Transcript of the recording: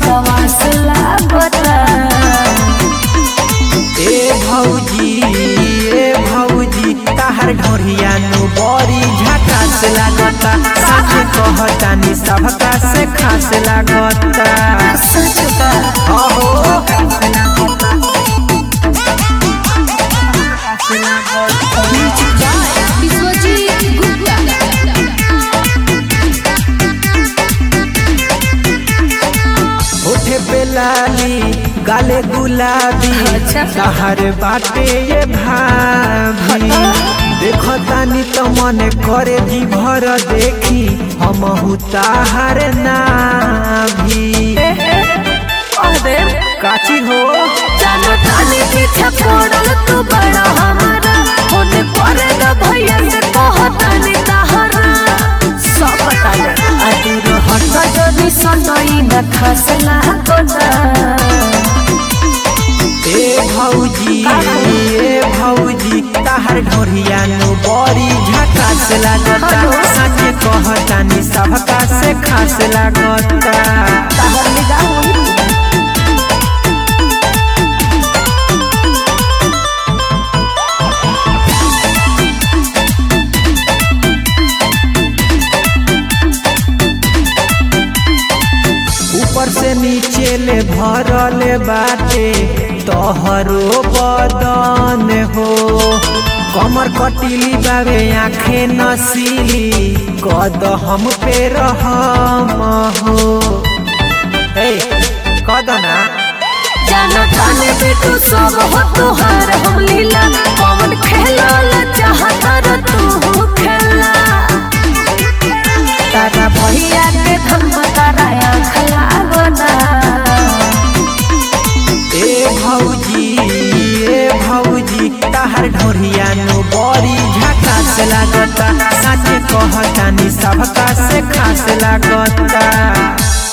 बकवास लागता ए भौजी ए भौजी ताहर ढोरिया नु बड़ी झकास लागता सच कहतानी सबका से खास लागता सच का अहो विश्वजीत गुप्ता होठे पे लाली गाले गुलाबी अच्छा। ताहर बाटे ये भाभी देखो तानी तो मन करे जी भर देखी हम ताहर नाभी काची हो जानो ताने पीछे पड़ल तू बड़ा हमारा होने पड़े न भैया से कहतानी तहरा सब बता दे अदूर हट जदी सनई न खस लागता ए भौजी ए भौजी ताहर ढोरिया नु बड़ी झकास लागता हेलो। सच कहतानी सबका से खास लागता तहर निगाह होई ऊपर से नीचे ले भरल बाटे तोहरो बदन हो कमर कटिली बाबे आंखें नसीली कद हम पे रहम हो ए कद ना जानो ताने बेटू सब हो तुहार हम लीला कौन खेलल चाहता रे तू खेला तारा भैया के धम तारा आँख लागना ए भौजी ए भौजी ताहर ढोरिया नु बड़ी झकास लागता सच कहतानी सबका से खास लागता